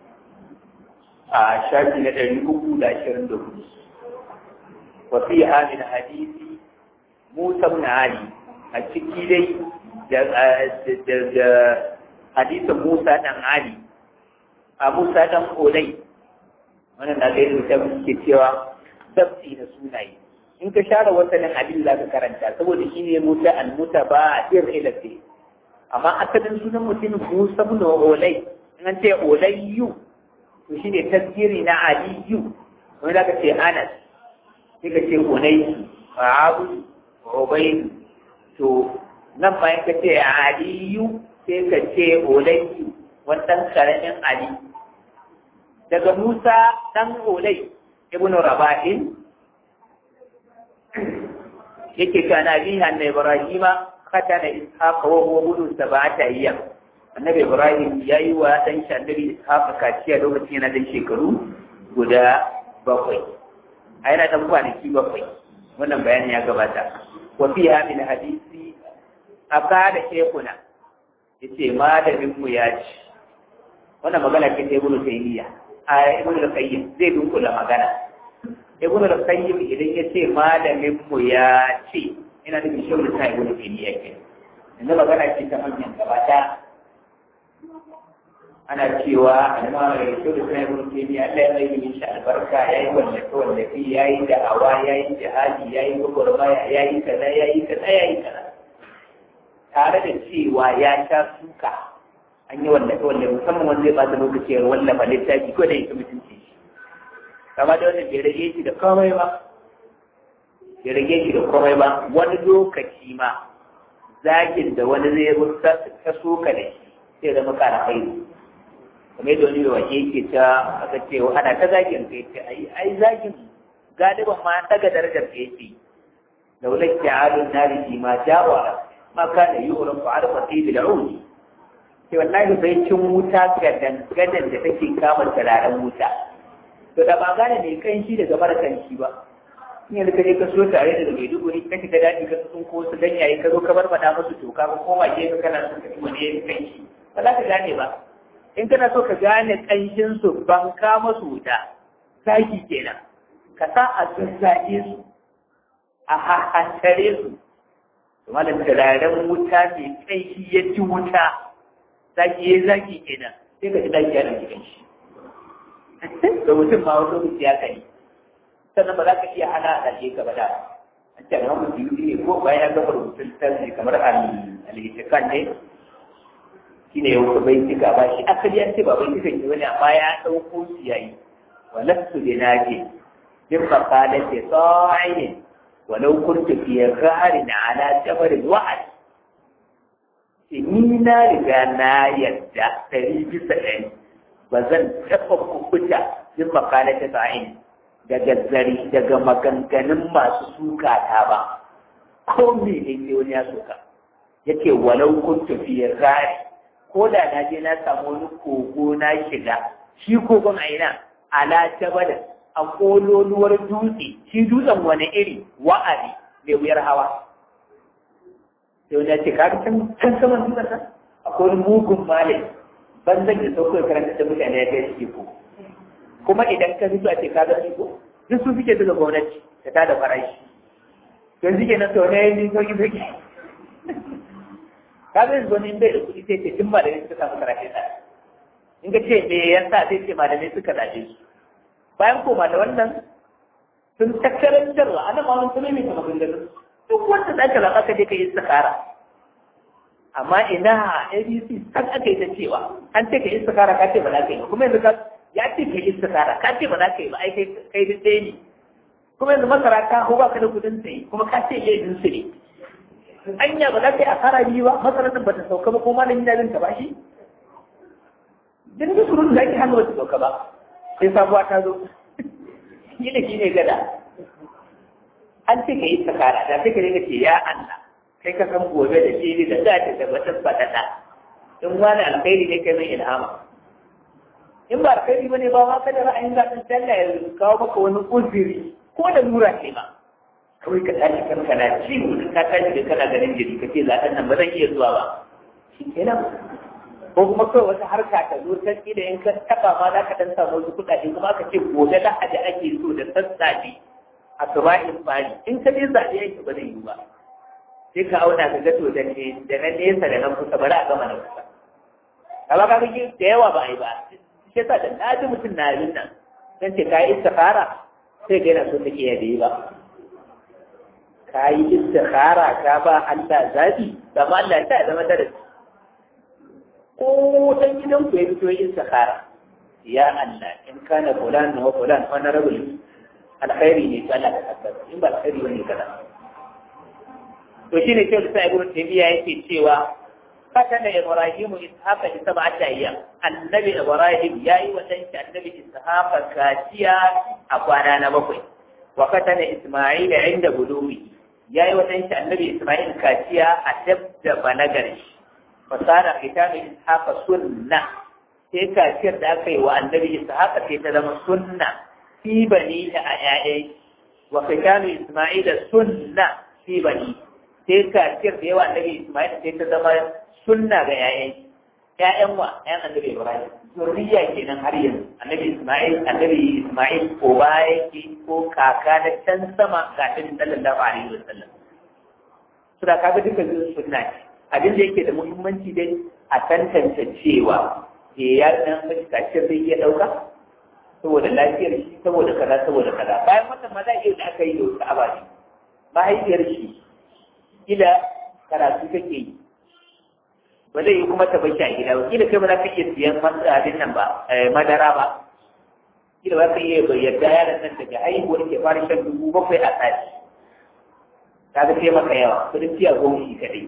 a shafi na ɗari uku da ashirin da hudu wa fi min hadisi Musa ibn Ali a ciki dai da hadisin Musa dan Ali a Musa dan Olai wannan na da da ke cewa dabti na sunaye in ka share wasanin abin da ka karanta saboda shi ne muta al muta ba ir ilafi amma asalin sunan mutum Musa ibn Olai in an ce Olayyu to shi ne tasgiri na Aliyu wani da ka ce Anas sai ka ce Unai Abu Ubayd to nan ma ka ce Aliyu sai ka ce Olayyu wannan karamin Ali daga Musa dan Olai ibn Rabahin yake kana biha na Ibrahima khatana Ishaq wa huwa budu sab'ata ayyam annabi Ibrahim yayi wa dan shi annabi Ishaq kaciya lokacin yana dan shekaru guda bakwai a yana dan kwanaki bakwai wannan bayani ya gabata wa fiha min hadisi akada shekuna yace malamin mu ya ci wannan magana ce ta Ibn Taymiyyah a Ibn al-Qayyim zai dunkula magana ibn al-qayyim idan ya ce malamin mu ya ce ina da bishiyar ta ibn taymiya ke yanzu magana ce ta manyan gabata ana cewa alama da bishiyar ta ibn taymiya Allah ya yi mishi albarka yayi wallafe wallafe yayi da'awa yayi jihadi yayi gwagwarmaya yayi kaza yayi kaza yayi kaza tare da cewa ya sha suka an yi wallafe wallafe musamman wanda zai ba da lokaci ya wallafa littafi ko da yake mutunci kama da wannan bai rage shi da komai ba bai rage shi da komai ba wani lokaci ma zagin da wani zai rusa ta soka da shi sai zama kara kai kamar yadda wani waje yake ta aka ce ana ta zagin kai ce ai ai zagin galiban ma daga darajar ka yake laulat ta'alun nari fi ma jawa ma kana yu'ran fa'al fatil al'ud sai wallahi bai cin wuta gadan gadan da take kama turaren wuta to da ba gane mai kanshi daga mara kanshi ba in yanzu ka je ka so tare da mai duguri ka shiga daji ka sun ko su ganyaye ka zo ka bar faɗa musu toka ko koma ke ka kana so ka ci wani yayin kanshi ba za ka gane ba in kana so ka gane kanshin su ban ka masu wuta zaki kenan ka sa a zazzage su a hahantare su to malam turaren wuta mai kanshi ya ci wuta zaki ya zaki kenan sai ka ji daki yana cikin shi da mutum ma wani lokaci ya kai sannan ba za ka iya hana a ɗaje ka ba da an ce amma mutum yi ne ko bayan ya gama rubutun tasiri kamar al-hitikan ne shi ne yau bai cika ba shi asali an ce ba bai cika ne wani amma ya ɗauko shi ya yi walastu da na ce bin makala ce tsawaye walau kuntu fi gharin ala jabalin wa'ad ni na riga na yadda ɗari bisa ɗari ba zan taɓa kukuta yin makala ta sa'in daga zari daga maganganun masu suka ta ba ko me ne ke wani ya suka yake walau kun tafiya rari ko da na je na samu wani kogo na shiga shi kogon a ina ala jabal a kololuwar dutse shi dutsen wani iri wa'ari mai wuyar hawa sai wani ya ce ka can can saman dutsen nan akwai wani mugun malami ban zan yi sauko ya karanta da mutane ya kai shi ko kuma idan ka fito a ce ka gani ko duk su suke daga gwamnati da ta da farashi don suke na sau na yin sauki sauki ka zai zo in bai da kuɗi sai ce tun malamai suka samu karatu da in ka ce me yasa sai ce malamai suka zaɓe su bayan koma da wannan sun tattarar jarwa ana ma wani sunan mai kama gundarin duk wanda za ka zaɓa ka je ka yi sakara amma ina abc kan aka yi ta cewa an ce ka yi istikara ka ce ba za ka yi ba kuma yanzu ka ya ce ka yi istikara ka ce ba za ka yi ba ai kai duk ɗaya ne kuma yanzu masara ta hau baka da kudin sai kuma ka ce laifin su ne anya ba za ka yi asara biyu ba masarar nan ba ta sauka ba ko malamin da ta ba shi dan da surun da ake hannu ba ta sauka ba sai sabuwa ta zo shi da shi ne gada an ce ka yi sakara da sai ka dinga ce ya Allah kai ka san gobe da shi da za ta tabbatar faɗaɗa in wani alkhairi ne kai mai ilhama in ba alkhairi ba ne ba ma kada ra'ayin zaɓen talla ya kawo maka wani uzuri ko da nura ce ba kawai ka tashi kan kana ci mutum ka tashi da kana ganin jiri ka ce zaɓen nan ba zan iya zuwa ba shi kenan ko kuma kawai wata harka ta zo ta da in ka taɓa ma za ka ɗan samu wasu kuɗaɗe kuma aka ce gobe lahadi ake so da sassafe a saba'in bani in ka je zaɓe yake ba zai yi ba sai ka auna ka ga to da ne da na nesa da na kusa bari a gama na kusa amma ka ga da yawa ba a yi ba shi yasa da na ji mutum na yin nan dan ce ka yi istikhara sai ga yana so take ya yi ba ka yi istikhara ka ba Allah zabi amma Allah ya sa zama darasi ko dan gidan ku ya fito yin istikhara ya Allah in kana fulan wa fulan honorable alkhairi ne to Allah ka tabbata in ba alkhairi bane kaza to shine sai sai ibnu taymiya yake cewa fatana ibrahimu ishaqa bi sab'ati ayyam annabi ibrahim yayi wa danki annabi ishaqa kaciya a kwana na bakwai wa fatana isma'ila inda budumi yayi wa danki annabi isma'il kaciya a dabda balagar fasara kitanu ishaqa sunna sai kaciyar da aka yi wa annabi ishaqa sai ta zama sunna fi bani a ƴaƴan wa kitanu isma'ila sunna fi bani sai kaciyar da yawa annabi isma'il sai ta zama sunna ga ƴaƴan ƴaƴan wa ƴaƴan annabi ibrahim zurriya kenan har yanzu annabi isma'il annabi isma'il ko baya yake ko kaka na can sama ga ta sallallahu alaihi wasallam su da kaga duka zuwa sunna ne abin da yake da muhimmanci dai a tantance cewa ke ya dan mace kaciyar zai iya ɗauka saboda lafiyar shi saboda kaza saboda kaza bayan wannan maza iya da aka yi da wasu abaci mahaifiyar shi kila karatu take yi ba zai yi kuma ta bashi a gida ba kila kai ba za ka iya siyan abin nan ba madara ba kila ba ka iya yarda yaron nan daga haihuwar ke fara shan dubu bakwai a sati ka ga sai maka yawa kudin tiya goma shi kadai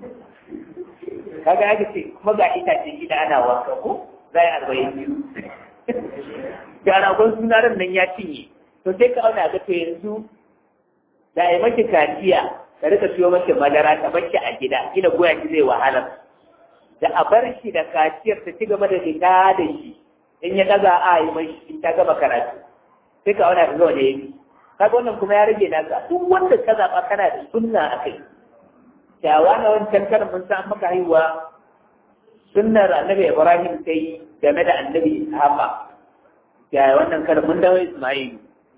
kaga aka ce kuma ga itace gida ana wanka ko za yi arba'in biyu ga ragon suna ran nan ya cinye to sai ka auna ga to yanzu da ya maki kaciya ka rika siyo maki madara ta baki a gida gina goya ki zai wahala da a bar shi da kaciyar ta ci gaba da fita da shi in ya daga a yi mai in ta gama karatu sai ka auna ka ga wanda ya yi kaga wannan kuma ya rage naka duk wanda ka zaɓa kana da sunna a kai kyawa na wancan karin mun san maka haihuwa sunnar annabi ibrahim ta yi game da annabi ishaqa ya wannan karin mun dawo isma'il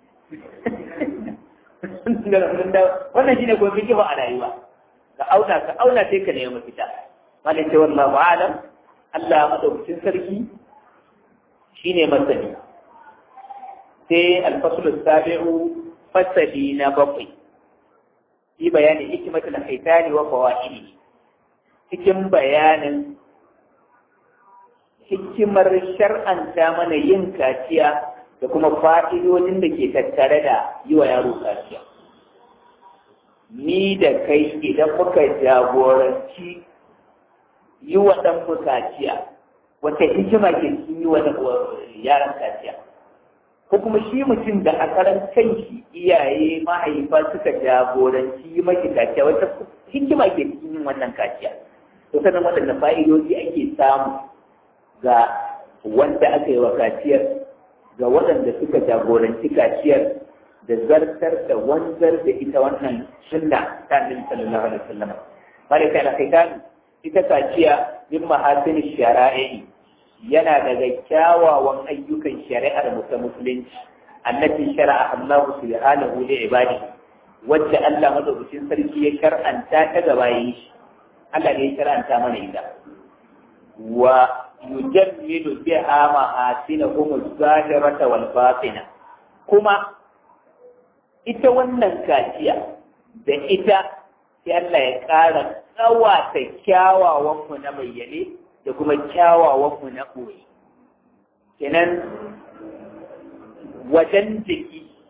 wannan shine ko fiki ba a rayuwa ka auna ka auna sai ka nemi mafita malai ce wallahu alam Allah madaukakin sarki shine masani sai al-fasl sabiu fasali na bakwai fi bayanin hikimatul haitani wa fawaidi cikin bayanin hikimar shar'anta mana yin kaciya da kuma fa'idodin da ke tattare da yi wa yaro kaciya ni da kai idan muka jagoranci yi wa ɗan kaciya wata hikima ke cikin yi wa yaran kaciya ko kuma shi mutum da a karan kanshi iyaye mahaifa suka jagoranci yi maki kaciya wata hikima ke cikin yin wannan kaciya to sanan waɗanda fa'idoji ake samu ga wanda aka yi wa kaciyar ga waɗanda suka jagoranci kaciyar da zartar da wanzar da ita wannan sunna ta annabi sallallahu alaihi wasallam malaka al-khitan ita kaciya min mahasin shara'i yana daga kyawawan ayyukan shari'ar ta musulunci allati shara'a Allah subhanahu li ibadi wacce Allah madaukakin sarki ya shar'anta ta gaba yi shi Allah ne ya shar'anta mana ita wa yujammilu biha mahasinahum az-zahirata wal batina kuma ita wannan kaciya da ita sai Allah ya ƙara tsawata kyawawanmu na bayyane da kuma kyawawanmu na ɓoye. Kenan wajen jiki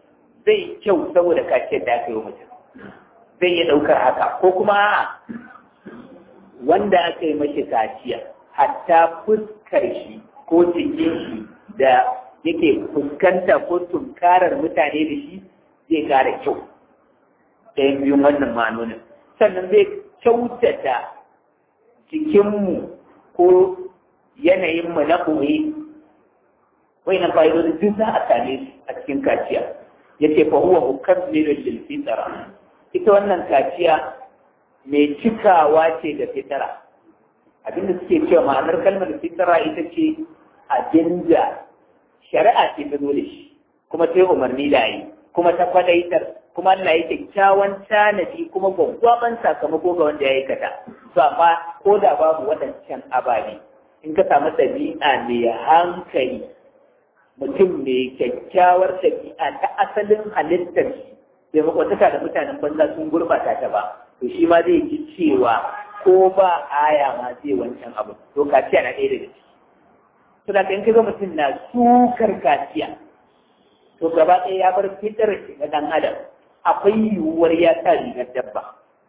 zai kyau saboda kaciyar da aka yi wa mutum zai iya ɗaukar haka ko kuma wanda aka yi mashi kaciya hatta fuskar shi ko cikin shi da yake fuskanta ko tunkarar mutane da shi zai kara kyau ɗayan biyun wannan ma'anonin sannan zai kyautata jikinmu ko yanayinmu na ɓoye wai na fa'idodin duk za a same su a cikin kaciya ya ce fa huwa mukammirun lil fitra ita wannan kaciya mai cikawa ce da fitara abinda suke cewa ma'anar kalmar fitara ita ce abinda shari'a ce ta zo da shi kuma ta yi umarni da yi kuma ta kwadaitar kuma Allah ya kyakkyawan tanadi kuma gwaggwaban sakamako ga wanda ya aikata to amma ko da babu waɗancan ababe in ka samu ɗabi'a mai hankali mutum mai kyakkyawar ɗabi'a ta asalin halittar shi bai makwataka da mutanen banza sun gurbata ta ba to shi ma zai ji cewa ko ba aya ma zai wancan abu to kaciya na ɗaya daga ciki to da in ka ga mutum na sukar kaciya to gaba ɗaya ya bar fitar shi na ɗan adam akwai yiwuwar ya sa rigar dabba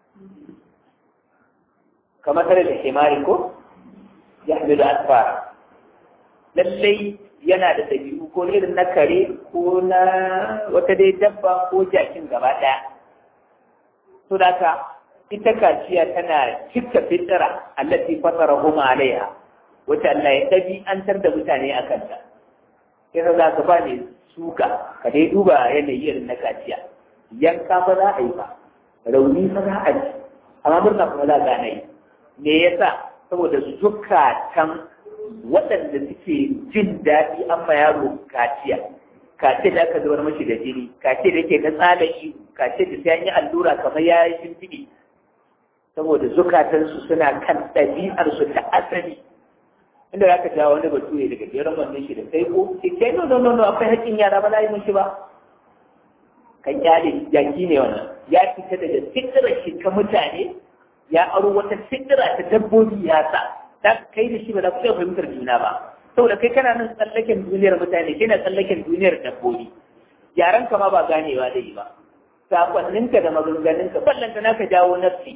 kamar tare da himari ko ya hamilu asfara lallai yana da ɗabi'u ko irin na kare ko na wata dai dabba ko jakin gaba ɗaya. To da ka ita kaciya tana cika fitira allati fatara huma alaiha wacce Allah ya ɗabi'antar da mutane a kanta. Sai za ka ba ne suka ka dai duba yanayi irin na kaciya. Yanka ba za a yi ba, rauni ba za a ji, amma murna kuma za a gane yi. Me yasa? Saboda zukatan waɗanda suke jin daɗi an ma yaro kaciya kace da aka zubar mashi da jini kace da yake na tsala ihu kace da sai an yi allura kamar ya yi shimfiɗi saboda zukatansu suna kan ɗabi'arsu ta asali inda za ka jawo wani bature daga jerin wannan shi da sai ko ce ce no no no no akwai haƙƙin yara ba za yi mashi ba kan kyale jaki ne wannan ya fita daga fitirar shi ta mutane ya aro wata fitira ta dabbobi ya sa za ka kai da shi ba za ku iya fahimtar juna ba saboda kai kana nan tsallaken duniyar mutane kai na tsallaken duniyar dabbobi yaran ka ma ba ganewa da yi ba sakonninka da maganganunka ballanta na ka jawo nafsi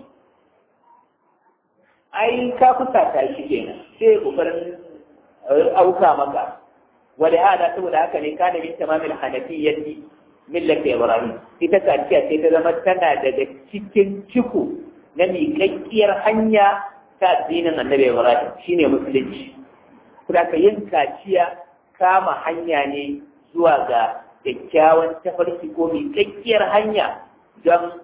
ai ka kusa ta shi kenan sai kokarin auka maka wani hada saboda haka ne kana min tamamil hanafiyyati millati ibrahim ita kaciya sai ta zama tana daga cikin ciko na miƙaƙƙiyar hanya ta addinin annabi Ibrahim shine musulunci. Kuma ka yin kaciya kama hanya ne zuwa ga kyakkyawan tafarki ko miƙaƙƙiyar hanya don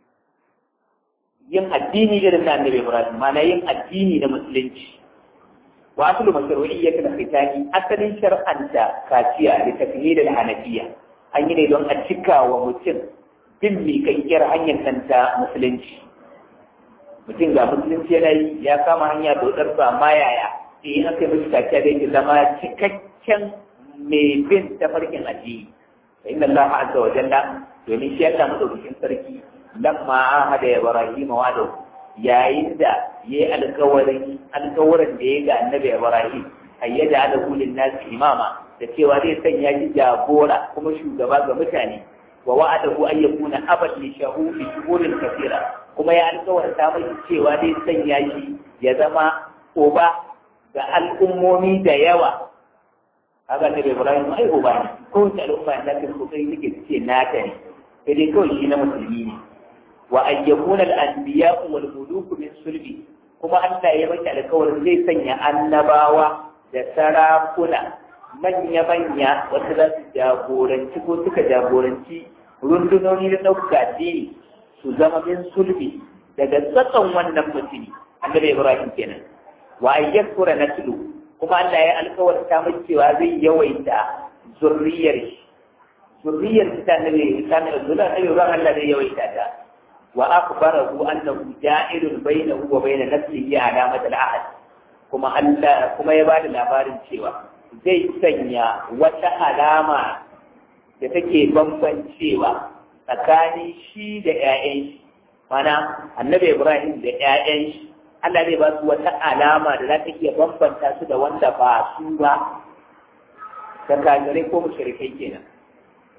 yin addini irin na annabi Ibrahim mana yin addini na musulunci. Wa asulu mashru'iyyat al-khitani asalin shar'anta kaciya da tafhid al-hanafiyya an yi ne don a cika wa mutum bin miƙaƙƙiyar hanyar nan ta musulunci. mutum ga musulunci yana yi ya kama hanya dodar ba amma yaya eh aka yi mishi kaciya da yake zama cikakken mai bin tafarkin addini fa inna Allah azza wa jalla domin shi Allah madaukakin sarki lamma ahada ya Ibrahim wa da yayin da yayi alƙawarin alƙawarin da ya ga annabi Ibrahim ayyada ala kulli nas imama da cewa zai sanya shi jagora kuma shugaba ga mutane wa wa'adahu an yakuna abad li shahudi shuhurin kathira kuma ya alkawarta mai cewa zai sanya shi ya zama uba ga al'ummomi da yawa haka ne Ibrahim ai uba ne ko ta al'umma da kan kokari take ce nata ne sai dai kawai shi na musulmi ne wa ayyakuna al-anbiya wal muluk min sulbi kuma Allah ya baki alkawarin zai sanya annabawa da sarakuna manya-manya wanda za su jagoranci ko suka jagoranci rundunoni da ɗaukaka addini su zama min sulbi daga tsatson wannan mutumi annabi Ibrahim kenan wa ayyakura naslu kuma Allah ya alkawarta mai cewa zai yawaita zurriyar shi zurriyar ta annabi ta annabi Ibrahim Allah zai yawaita ta wa akhbarahu annahu ja'ilun bainahu wa bain nafsihi alamat al-ahad kuma Allah kuma ya bada labarin cewa zai sanya wata alama da take bambancewa tsakanin shi da ‘ya'yan shi, mana annabi Ibrahim da ‘ya'yan shi, Allah zai ba su wata alama da za ta iya bambanta su da wanda ba su ba, ta kajirai ko mushrikai kenan.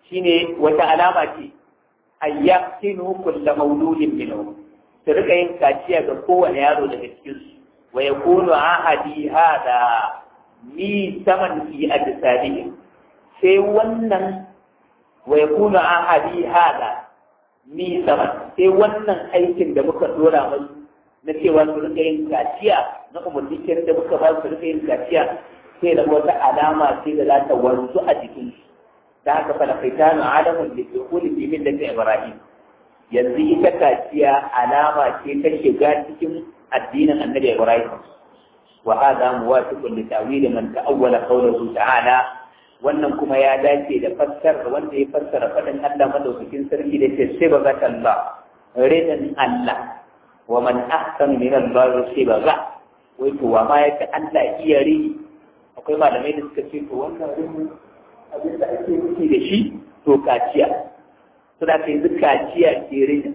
shine wata alama ce ayyaqtinu kullu mawludin minhu su rika yin kaciya ga kowane yaro daga cikin su wa yakunu ahadi hada mi saman fi ajsadihim sai wannan wa yakunu ahadi hada mi saman sai wannan aikin da muka dora musu na cewa su rika yin kaciya na umarni da muka ba su rika yin kaciya sai da wata alama sai da za ta wanzu a jikin su da haka fa lafaitanu alamun da ke kuli bi min da ibrahim yanzu ita kaciya alama ce ta shiga cikin addinin annabi ibrahim wa hadha muwafiqun li ta'wil man ta'awwala qawluhu ta'ala wannan kuma ya dace da fassar wanda ya fassara fadin Allah madaukakin sarki da ce sai ba zaka Allah ridan Allah wa man ahsanu min Allah sai ba za wai to wa ma yake Allah iya ri akwai malamai da suka ce to wannan rini abin da ake nufi da shi to kaciya suna ka yanzu kaciya ke rini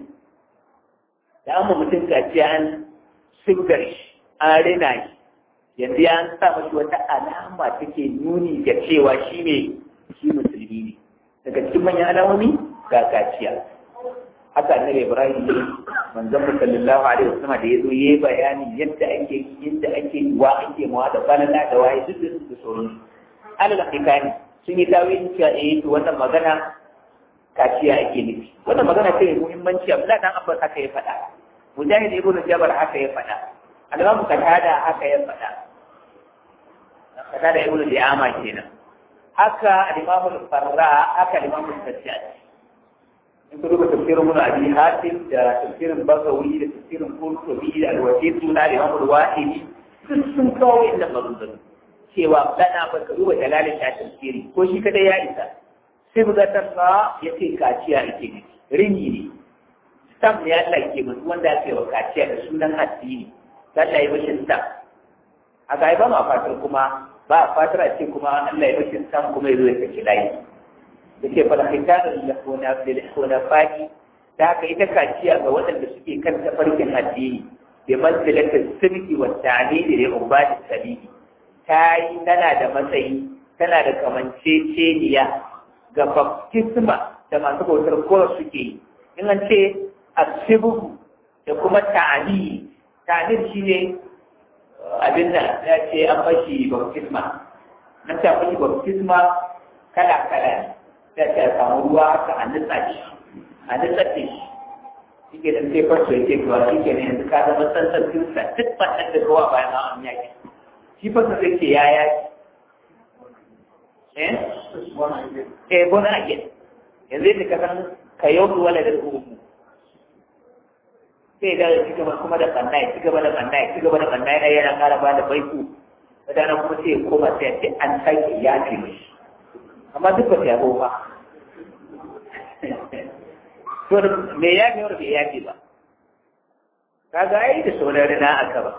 da amma mutum kaciya an sigar shi an rina shi yanzu ya sa mashi wata alama take nuni da cewa shi ne shi musulmi ne daga cikin manyan alamomi ga kaciya haka annabi ibrahim manzon sallallahu alaihi wasallam da yazo yayi bayani yadda ake yadda ake wa ake mawa da balala da waye duk da su sauran alal hakikani sun yi tawilin cewa eh to wannan magana kaciya ake nufi wannan magana ce mai muhimmanci Abdullahi dan Abbas haka ya faɗa Mujahid ibn Jabal haka ya faɗa Al-Imam Qatada haka ya faɗa Qatada ibn Di'ama kenan haka Al-Imam Al-Farra haka Al-Imam Al-Sajjad in ku duba tafsirin Ibn Abi Hatim da tafsirin Bagawi da tafsirin Qurtubi da Al-Wasit na Al-Imam Al-Wahidi duk sun kawo inda maganganu cewa dana ba ka duba dalalin ta tafsiri ko shi kadai ya isa sai mu zartar sa ya ce kaciya ake ne rini ne stam ne Allah ke mutu wanda ake wa kaciya da sunan addini Allah ya bashi stam a ga ba ma fatar kuma ba a fatar a ce kuma Allah ya bashi stam kuma ya zo ya saki layi da ke fara hitarin da kona da kona fadi da haka ita kaciya ga waɗanda suke kan tafarkin addini bi manzilatin sirki wa ta'lili da ubadi sabili ta yi tana da matsayi tana da kamanceceniya ga baptisma da masu bautar kowa suke yi in an ce asibuhu da kuma ta'ani ta'ani shi ne abin da ya ce an fashi baptisma nan ta fashi baptisma kala kala ya ce a samu ruwa haka a nutsa shi a nutsa shi shi ke dan sai fasu ya ce kuwa shi ke ne yanzu ka zama tsantsan kinsa duk fatan da kowa bayan an yaki shi fasa zai ce ya yaki eh eh bona ake yanzu yadda ka san ka yau wala da umu sai da ci gaba kuma da banna ya ci gaba da banna ya ci gaba da banna yana yana kara ba da baiku wadana kuma sai ya koma sai ya ce an sake ya ce mishi amma duk ba ta yabo ba to me ya ne wanda bai yafe ba kaga ai da sauran rina aka ba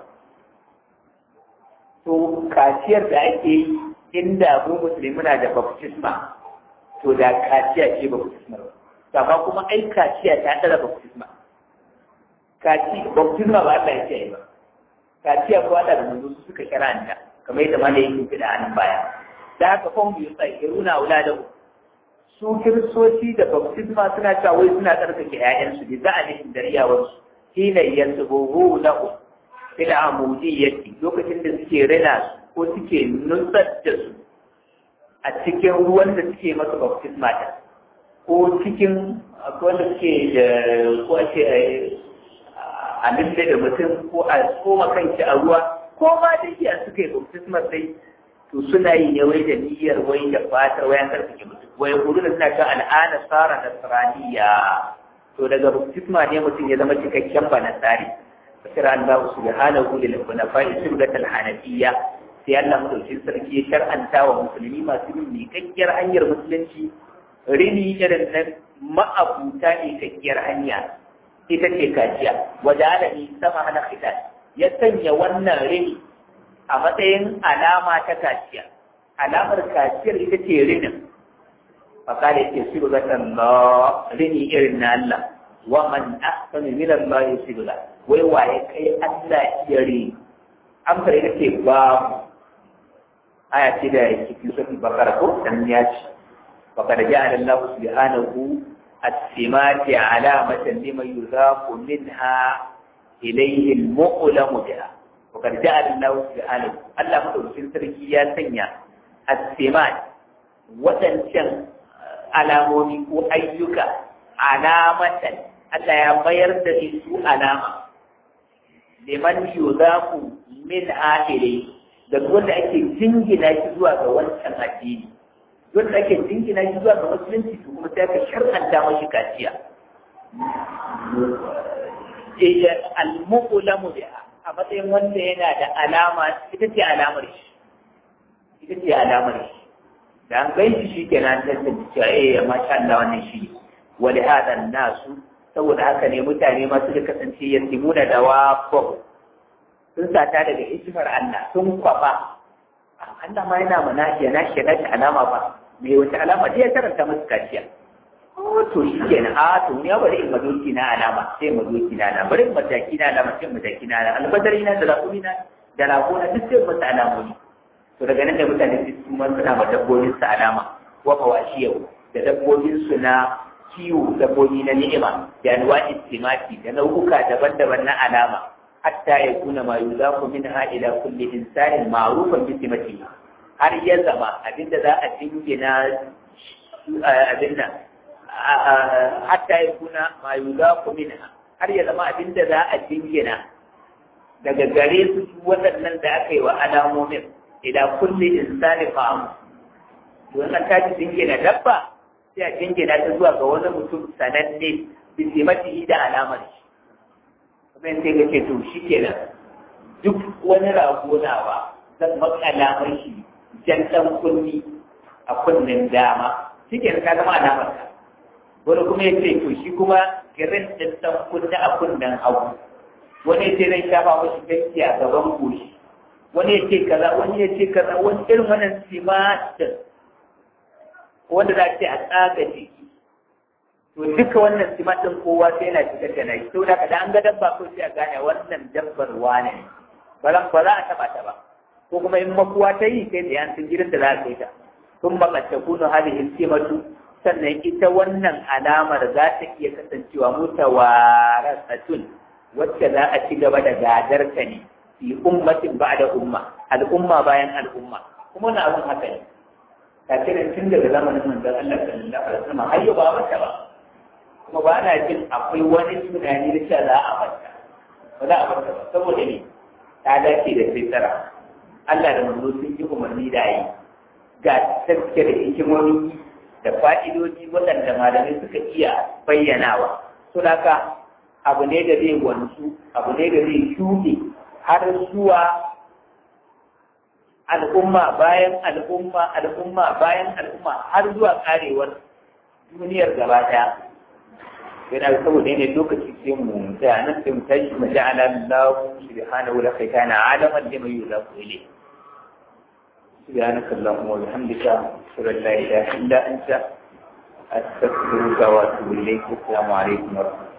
to kaciyar da ake yi inda mu musulmi muna da baptisma to da kaciya ce baptisma ba amma kuma ai kaciya ta tsara baptisma kaci baptisma ba Allah ya ce ba kaciya ko Allah da manzo suka shara'anta kamar yadda malai yake fida a nan baya da haka fon biyu sai iruna auladahu su kiristoci da baptisma suna cewa wai suna tsarkake ƴaƴansu da za'alihim da riyawarsu hina yasbuhu lahu fil amudiyyati lokacin da suke rina su ko suke nutsar da su a cikin ruwan da suke masa baptisma ta ko cikin wanda suke da ko ake a nulle da mutum ko a koma kanki a ruwa ko ma da iya suka yi baptisma sai to suna yi ne wai da niyyar wai da fatar wayan karfake mutum wai kudu da suna kan al'ada tsara nasraniya to daga baptisma ne mutum ya zama cikakken ba nasari fasira Allah subhanahu lil hunafa'i sunnatul hanafiyya sai Allah madaukin sarki ya shar'anta wa musulmi masu yin miƙaƙƙiyar hanyar musulunci rini irin nan ma'abuta miƙaƙƙiyar hanya ita ce kaciya wajen alami sama hana khitan ya sanya wannan rini a matsayin alama ta kaciya alamar kaciyar ita ce rinin fakala yake sibgatan la rini irin na Allah wa man ahsanu min Allah sibga wai waye kai Allah iya rini amsar ita ce babu aya ce da cikin suratul bakara ko dan ya ce faqad ja'ala Allah subhanahu as-simati alamatan liman yuzaqu minha ilayhi al-mu'lamu biha faqad ja'ala Allah subhanahu Allah madaukakin sarki ya sanya as-simat wadancan alamomi ko ayyuka alamatan Allah ya mayar da su alama liman yuzaku min ahire da wanda ake jingina shi zuwa ga wancan addini wanda ake jingina shi zuwa ga musulunci to kuma sai ka shar'anta mashi kaciya eh al-muqlamu biha a matsayin wanda yana da alama ita ce alamar shi ita ce alamar shi da an gaishe shi kenan tantance cewa eh amma sha Allah wannan shi wali hada nasu saboda haka ne mutane ma suka kasance yasimuna da wafo sun sata daga hikimar Allah sun kwafa Allah ma yana mana ya na shi na alama ba me wata alama dai ya karanta musu kaciya oh to shi kenan a to ya bari in madoki na alama sai madoki na alama bari in mataki na alama sai mataki na alama albadari na da lakumi na da lakuna duk sai masa alamomi to daga nan da mutane su ma suna ma dabbobin su alama wa mawashiyau da dabbobin su na kiwo dabbobi na ni'ima da anwa istimati da nau'uka daban-daban na alama hatta ya kuna ma yuzaku minha ila kulli insanin ma'rufan bi simati har ya zama abinda za a dingina abinda hatta ya kuna ma yuzaku minha har ya zama abinda za a dingina daga gare su waɗannan da aka yi wa alamomin ila kulli insani fa'am to an tashi dingina dabba sai a jingina ta zuwa ga wani mutum sananne bi simatihi da alamar shi kuma sai ga ce to shi kenan duk wani rago nawa zan maka alamar shi jan dan kunni a kunnen dama shi kenan ka zama alamar ka wani kuma ya ce to shi kuma girin din dan kunni a kunnen hagu wani ya ce zai shafa mashi fenti a gaban goshi wani ya ce kaza wani ya ce kaza wani irin wannan simatin wanda za a ce a tsaga jiki to duka wannan simatin kowa sai yana fitar da nashi saboda kada an ga dabba ko sai a gane wannan dabbar wane ne ba za ba za a taba ta ba ko kuma in makuwa ta yi sai da yansun gidan da za a kai ta sun ba kace kunu hadihin simatu sannan ita wannan alamar za ta iya kasancewa mutawarasatun wacce za a ci gaba da gadar ta ne fi ummatin ba'da umma al'umma bayan al'umma kuma wannan abun haka ne kafirin tun daga zamanin manzon Allah sallallahu alaihi wasallam har yau ba mata ba kuma ba na jin akwai wani tunani da cewa za a mata ba za a mata ba saboda ne ta dace da fitara Allah da manzo sun yi umarni da yi ga tafke da hikimomi da fa'idoji waɗanda malamai suka iya bayyanawa to haka abu ne da zai wanzu abu ne da zai shuɗe har zuwa al'umma bayan al'umma al'umma bayan al'umma har zuwa karewar duniyar gaba daya yana saboda ne lokaci sai mu tsaya nan sai mu tashi mu ja'ala Allah subhanahu wa ta'ala alaman lima yuzaqu ilayhi سبحانك اللهم وبحمدك أشهد أن لا إله إلا أنت أستغفرك وأتوب إليك السلام عليكم ورحمة الله